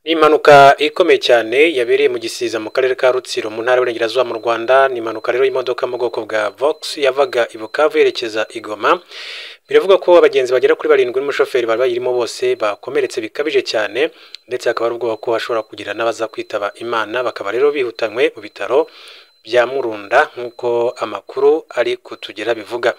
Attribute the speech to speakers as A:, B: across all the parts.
A: Ni impanuka ikomeye cyane yabereye mu Gisiza mu karere ka Rutsiro mu ntara y'Iburengerazuba mu Rwanda, ni impanuka rero y'imodoka mu bwoko bwa Vox yavaga i Bukavu yerekeza i Goma, biravugwa ko abagenzi bagera kuri barindwi n'umushoferi bari bayirimo bose bakomeretse bikabije cyane ndetse hakaba hari ubwoba ko hashobora kugira n'abaza kwitaba Imana, bakaba rero bihutanywe mu bitaro bya Murunda nk'uko amakuru ari kutugera bivuga.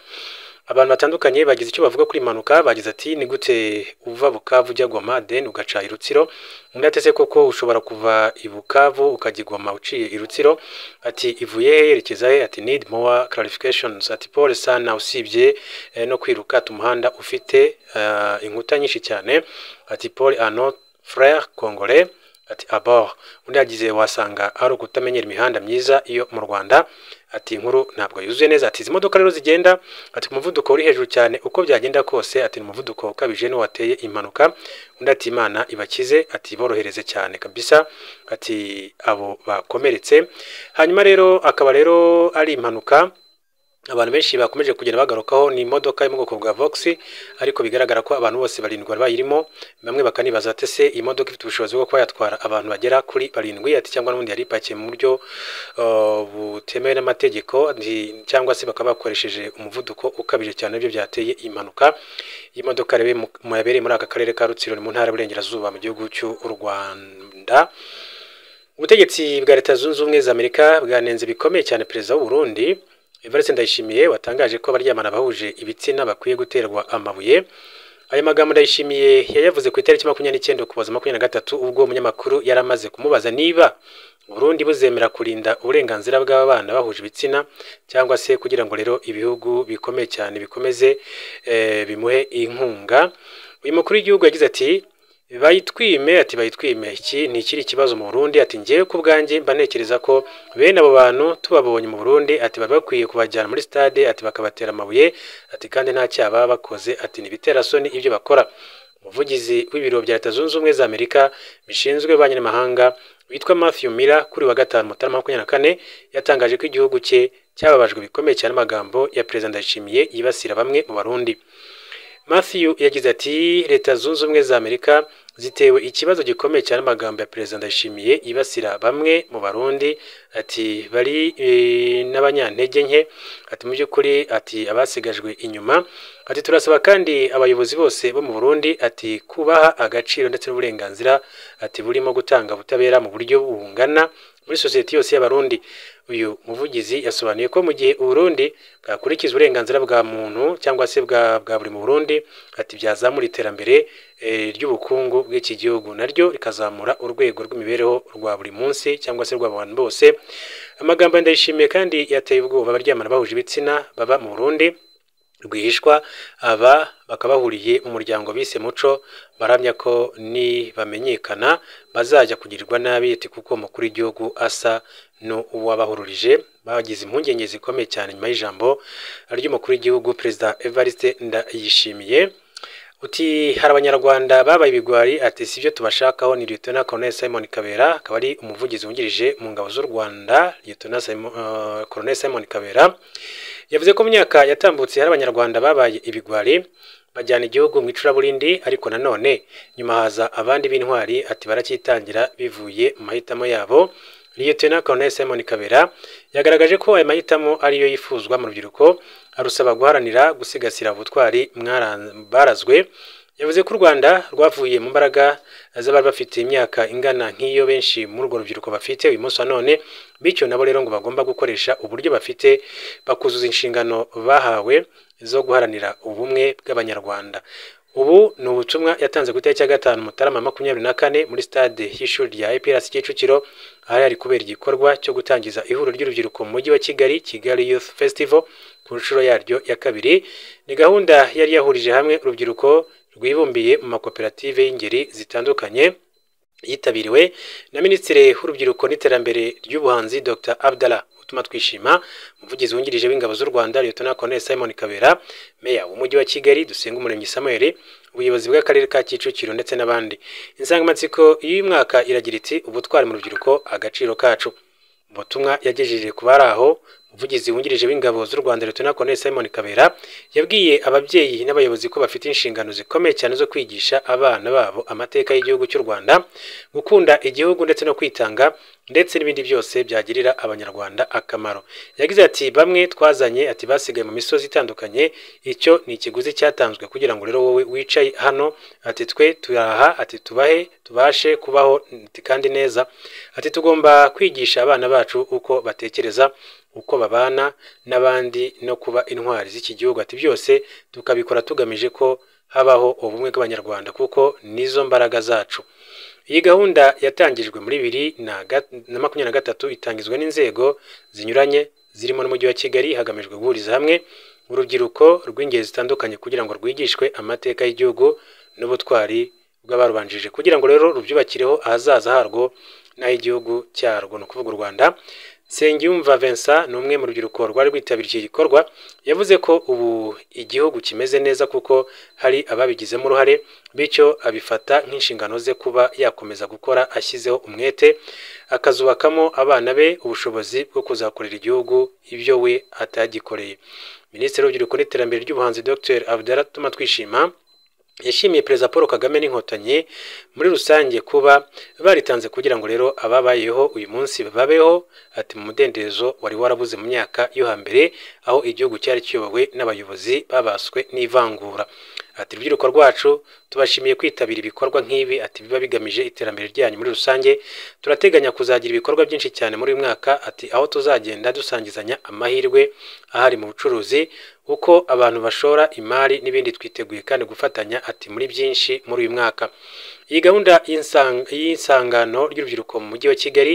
A: Abantu batandukanye bagize icyo bavuga kuri iyi mpanuka, bagize ati ni gute uva Bukavu ujya Goma then ugaca i Rutsiro, undi atese koko ushobora kuva i Bukavu ukajya i Goma uciye i Rutsiro, ati ivuye he yerekeza he, ati need more clarifications, ati pole sana usibye eh, no kwiruka ati umuhanda ufite eh, inkuta nyinshi cyane, ati pole are not frere congolais ati abor undi yagize wasanga ari ukutamenyera imihanda myiza iyo mu rwanda ati inkuru ntabwo yuzuye neza ati izi modoka rero zigenda ati ku muvuduko uri hejuru cyane uko byagenda kose ati ni umuvuduko ukabije niwo wateye impanuka undi ati imana ibakize ati borohereze cyane kabisa ati abo bakomeretse hanyuma rero akaba rero ari impanuka abantu benshi bakomeje kugenda bagarukaho ni imodoka yo mu bwoko bwa Vox ariko bigaragara ko abantu bose barindwi bari bayirimo bamwe bakanibaza ati se iyi modoka ifite ubushobozi bwo kuba yatwara abantu bagera kuri barindwi ati cyangwa n'ubundi yari ipakiye mu buryo uh, butemewe n'amategeko nti- cyangwa se bakaba bakoresheje umuvuduko ukabije cyane nibyo byateye iyi mpanuka iyi modoka rero iri mu- mu- yabereye muri aka karere ka Rutsiro ni mu ntara y'Iburengerazuba mu gihugu cy'u Rwanda ubutegetsi bwa leta zunze ubumwe za amerika bwanenze bikomeye cyane perezida w'u Burundi Evariste Ndayishimiye watangaje ko abaryamana bahuje ibitsina bakwiye guterwa amabuye aya magambo Ndayishimiye yayavuze ku itariki makumyabiri n'icyenda ukuboza makumyabiri na gatatu ubwo umunyamakuru yari amaze kumubaza niba Burundi buzemera kurinda uburenganzira bw'abana bahuje ibitsina cyangwa se kugira ngo rero ibihugu bikomeye cyane bikomeze eh, bimuhe inkunga uyu mukuru w'igihugu yagize ati bayitwime ati bayitwime iki ni ikiri ikibazo mu Burundi ati ngewe ku bwanjye mba ntekereza ko bene abo bantu tubabonye mu Burundi ati bari bakwiye kubajyana muri stade ati bakabatera amabuye ati kandi nta cyaha baba bakoze ati ni ibiterasoni ibyo bakora umuvugizi w'ibiro bya leta zunze ubumwe za Amerika bishinzwe ububanyi n'amahanga witwa Matthew Miller kuri wa gatanu Mutarama makumyabiri na kane yatangaje ko igihugu cye cyababajwe bikomeye cyane n'amagambo ya Perezida Ndayishimiye yibasira bamwe mu Barundi Matthew yagize ati leta zunze ubumwe za Amerika zitewe ikibazo gikomeye cyane amagambo ya Perezida Ndayishimiye yibasira bamwe mu Barundi ati bari e, n'abanyantege nke ati mu by'ukuri ati abasigajwe inyuma ati turasaba kandi abayobozi bose bo mu Burundi ati kubaha agaciro ndetse n'uburenganzira ati burimo gutanga ubutabera mu buryo bungana muri sosiyete yose y'Abarundi uyu muvugizi yasobanuye ko mu gihe Uburundi bwakurikiza uburenganzira bwa muntu cyangwa se bwa bwa buri mu Burundi ati byazamura iterambere eh, ry'ubukungu bw'iki gihugu naryo rikazamura urwego rw'imibereho rwa buri munsi cyangwa se rw'abantu bose amagambo ya ndayishimiye kandi yateye ubwoba abaryamana bahuje ibitsina baba mu Burundi rwihishwa aba bakaba bahuriye mu muryango bise muco baramya ko nibamenyekana bazajya kugirirwa nabi ati kuko umukuru w'igihugu asa n'uwabahururije bagize impungenge zikomeye cyane nyuma y'ijambo ry'umukuru w'igihugu perezida evariste ndayishimiye uti hari abanyarwanda babaye ibigwari ati sibyo tubashakaho ni Liyetona Colonel Simon Kabera akaba ari umuvugizi wungirije mu ngabo z'u Rwanda Liyetona Simon, uh, Colonel Simon Kabera yavuze ko mu myaka yatambutse hari abanyarwanda babaye ibigwari bajyana igihugu mu icuraburindi ariko nanone nyuma haza abandi b'intwari ati baracyitangira bivuye mu mahitamo yabo Liyetona Colonel Simon Kabera yagaragaje ko aya mahitamo ariyo yifuzwa mu rubyiruko arusaba guharanira gusigasira ubutwari mwara- barazwe yavuze ko u Rwanda rwavuye mu mbaraga z'abari bafite imyaka ingana nk'iyo benshi muri urwo rubyiruko bafite uyu munsi wa none bityo nabo rero ngo bagomba gukoresha uburyo bafite bakuzuza inshingano bahawe zo guharanira ubumwe bw'abanyarwanda ubu ni ubutumwa yatanze ku itariki ya gatanu mutarama makumyabiri na kane muri stade y'ishuri rya IPRC Kicukiro ahari hari kubera igikorwa cyo gutangiza ihuriro ry'urubyiruko mu mujyi wa Kigali Kigali Youth Festival ku nshuro yaryo ya kabiri ni gahunda yari yahurije hamwe urubyiruko rwibumbiye mu makoperative y'ingeri zitandukanye yitabiriwe na minisitiri w'urubyiruko n'iterambere ry'ubuhanzi dr abdallah utuma twishima umuvugizi wungirije w'ingabo z'u rwanda liyetona colonel simon kabera meya w'umujyi wa kigali dusenga umuremyi samuel ubuyobozi bw'akarere ka kicukiro ndetse n'abandi insangamatsiko y'uyu mwaka iragira iti ubutwari mu rubyiruko agaciro kacu ubutumwa yagejeje ku bari aho umuvugizi wungirije w'ingabo z'u rwanda leta Colonel simon kabera yabwiye ababyeyi n'abayobozi ko bafite inshingano zikomeye cyane zo kwigisha abana babo amateka y'igihugu cy'u rwanda gukunda igihugu ndetse no kwitanga ndetse n'ibindi byose byagirira abanyarwanda akamaro yagize ati bamwe twazanye ati basigaye mu misozi itandukanye icyo ni ikiguzi cyatanzwe kugira ngo rero wowe wicaye hano ati twe turaha ati tubahe tubashe kubaho ati kandi neza ati tugomba kwigisha abana bacu uko batekereza uko babana n'abandi no kuba intwari z'iki gihugu ati byose tukabikora tugamije ko habaho ubumwe bw'abanyarwanda kuko nizo mbaraga zacu iyi gahunda yatangijwe muri bibiri na makumyabiri na gatatu itangizwa n'inzego zinyuranye zirimo n'umujyi wa kigali hagamijwe guhuriza hamwe urubyiruko rw'ingeri zitandukanye kugira ngo rwigishwe amateka y'igihugu n'ubutwari bw'abarubanjirije kugira ngo rero rubyubakireho ahazaza harwo n'ay'igihugu cyarwo ni ukuvuga u rwanda Nsengiyumva Vincent ni umwe mu rubyiruko rwari rwitabiriye iki gikorwa yavuze ko ubu igihugu kimeze neza kuko hari ababigizemo uruhare bityo abifata nk'inshingano ze kuba yakomeza gukora ashyizeho umwete akazubakamo abana be ubushobozi bwo kuzakorera igihugu ibyo we atagikoreye minisitiri w'urubyiruko n'iterambere ry'ubuhanzi Dr Abdala Tuma Twishima yashimiye perezida paul kagame n'inkotanyi muri rusange kuba baritanze kugira ngo rero ababayeho uyu munsi babeho ati mu mudendezo wari warabuze mu myaka yo hambere aho igihugu cyari kiyobowe n'abayobozi babaswe n'ivangura ati urubyiruko rwacu tubashimiye kwitabira ibikorwa nk'ibi ati biba bigamije iterambere ryanyu muri rusange turateganya kuzagira ibikorwa byinshi cyane muri uyu mwaka ati aho tuzagenda dusangizanya amahirwe ahari mu bucuruzi uko abantu bashora imari n'ibindi twiteguye kandi gufatanya ati muri byinshi muri uyu mwaka iyi gahunda y'isangano ry'urubyiruko mu mujyi wa kigali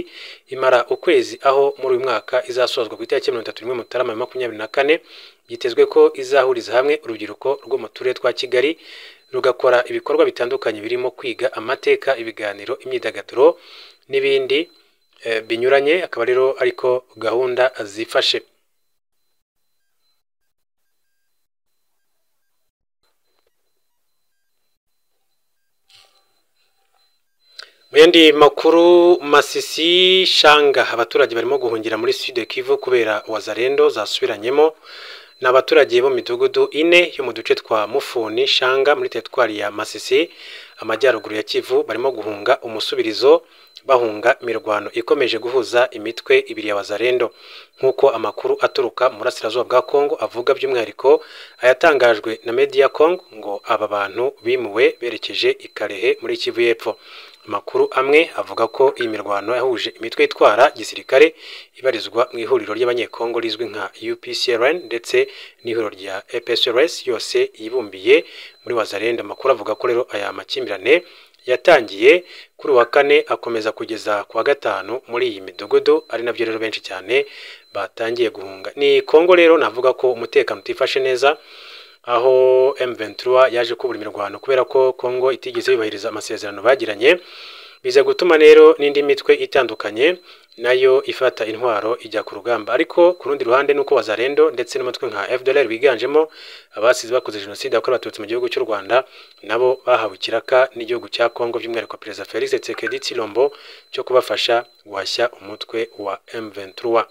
A: imara ukwezi aho muri uyu mwaka izasozwa ku itariki mirongo itatu n'imwe mutarama makumyabiri na kane byitezwe ko izahuriza hamwe urubyiruko rwo mu turere twa kigali rugakora ibikorwa bitandukanye birimo kwiga amateka ibiganiro imyidagaduro n'ibindi binyuranye akaba rero ariko gahunda zifashe mu yandi makuru masisi shanga abaturage barimo guhungira muri sud kivu kubera wazarendo zasubiranyemo ni abaturage bo mu midugudu ine yo mu duce twa mufuni shanga muri teritwari ya masisi amajyaruguru ya kivu barimo guhunga umusubirizo bahunga imirwano ikomeje guhuza imitwe ibiri ya wazarendo nk'uko amakuru aturuka mu burasirazuba bwa kongo avuga by'umwihariko ayatangajwe na media kongo ngo aba bantu bimuwe berekeje i karehe muri kivu y'epfo amakuru amwe avuga ko iyi mirwano yahuje imitwe itwara gisirikare ibarizwa mu ihuriro ry'abanyekongo rizwi nka UPCRN ndetse n'ihuriro rya EPSRS yose yibumbiye muri wazarenda amakuru avuga ko rero aya makimbirane yatangiye kuri uwa kane akomeza kugeza ku wa gatanu muri iyi midugudu ari nabyo rero benshi cyane batangiye guhunga ni Kongo rero navuga ko umutekano utifashe neza aho M23 yaje kubura imirwano kubera ko Kongo itigeze yubahiriza amasezerano bagiranye biza gutuma rero n'indi mitwe itandukanye nayo ifata intwaro ijya ku rugamba ariko ku rundi ruhande nuko wazarendo ndetse n'umutwe nka FDLR biganjemo abasize bakoze jenoside yakorewe abatutsi mu gihugu cy'u Rwanda nabo bahawe ikiraka n'igihugu cya Kongo by'umwihariko Perezida Felix Tshisekedi Tshilombo cyo kubafasha guhashya umutwe wa M23